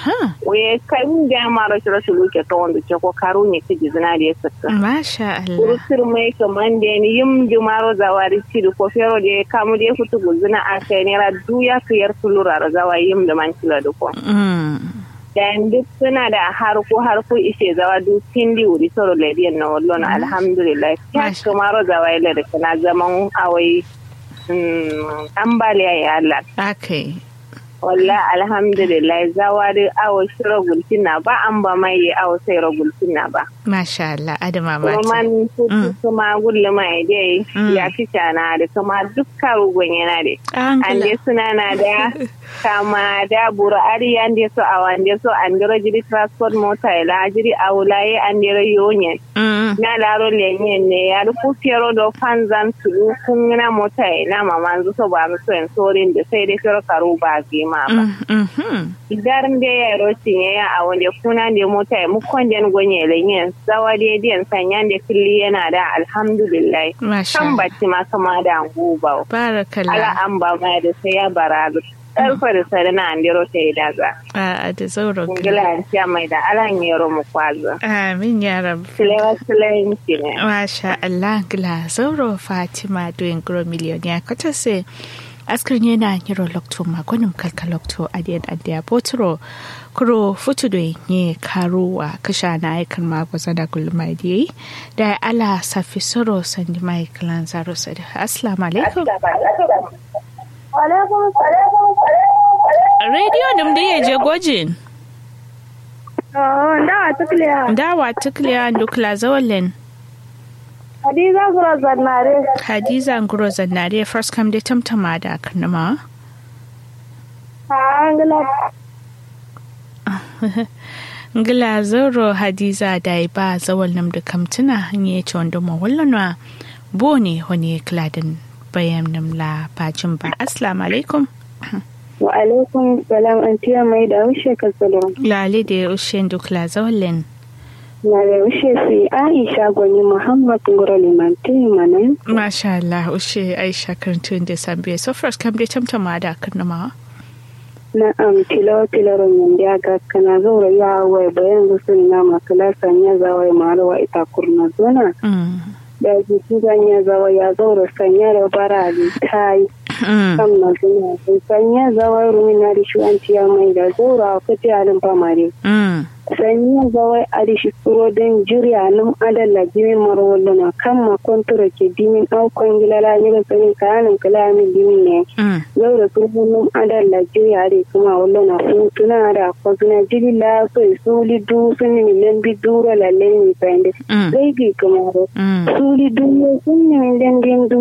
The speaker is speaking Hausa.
aha we kai mun ga mara shi rashin luke ta wanda ce ko karu ne kiji zina da ya saka masha Allah kurusir mai kaman da ni yim di maro zawari ci ko fero da kamu da futu guzina a kai ne ra duya kiyar tulura da zawa yim da man kila da ko mm dan duk suna da harko harko ishe zawa duk tindi wuri soro lediyan na wallo na alhamdulillah ya Masha. kamaro zawa ila da kana zaman awai mm, ambaliya ya Allah akai walla alhamdulillah zawari awo shiro gultina ba an ba mai awo sai ro gultina ba masha Allah adama kuma mata man tutu kuma gulle mai dai Mm. ya fi na da kuma dukkan rugun yana da an an dai suna na da kama da buru ari an dai so awa an dai so an dai jiri transport mota ila jiri awulaye an dai yonyen mm na laro lenyen ne ya rufu fiyaro do fanzan tulu kun na mota ila mamanzu so ba mu so en sorin da sai dai fiyaro karu ba ma ba mm mhm idan da ya rotin ya ya a wanda kuna da mota ya mukon den gonye lenyen zawa da diyan sanyan da kulli yana da alhamdulillah masha kan Allah bacci ma kama da nguba ala barakallah an ba ma da sai ya bara karfa da sare na andiro ta yi daga a da zauro kungila an siya mai da alan yaro mu kwazo amin ya rabu silewa silenci ne Masha Allah gila zauro Fatima doing grow million ya kota se askrin yana yiro lokto magonim kalka lokto adiyan adiya botro kuro futu do nye karuwa kasha na aikan magwaza da gulma diye da ala safi soro sandi mai kalan zaro sadi assalamu alaikum radio dum da ya je gojin dawa tukliya dawa tukliya dukla zawalin hadiza gura zannare hadiza nguro zannare first come da tamtama da kanama a angila ngila zoro hadiza da ba zawal nam da kamtuna hanye ce wanda ma wallana bo ne wani kladin bayan nam la bacin ba assalamu alaikum wa alaikum salam an tiya mai da wuce ka salon lale da ya ushe dukla zawalin na da wuce su aisha gwani muhammad ngoro limanti manan masha Allah ushe aisha karantun da sambe so first kam da tamtama da kanama na am tilo tilo ron ya ga kana zo ya wai bayan gusun na makala sanya zawai marawa ita kurna zona mm da jiki sanya zawa ya zo sanya da bara tai mm kan na zuna sanya zawai rumina da shi an tiya mai da zora kuti alin famare mm sanya zawai adishi kuro den juriya num adalla jimin marwallo na kan ma kontura ke dimin aukon gilala ne ga sanin kayanin kalamin dimin ne mm yau da sun hannun adalla juriya da kuma wallo na hutuna da kwazuna jiri la so suli du sun ni milen bi duro lalle ni fende mm zai bi kuma mm suli du sun ni milen din du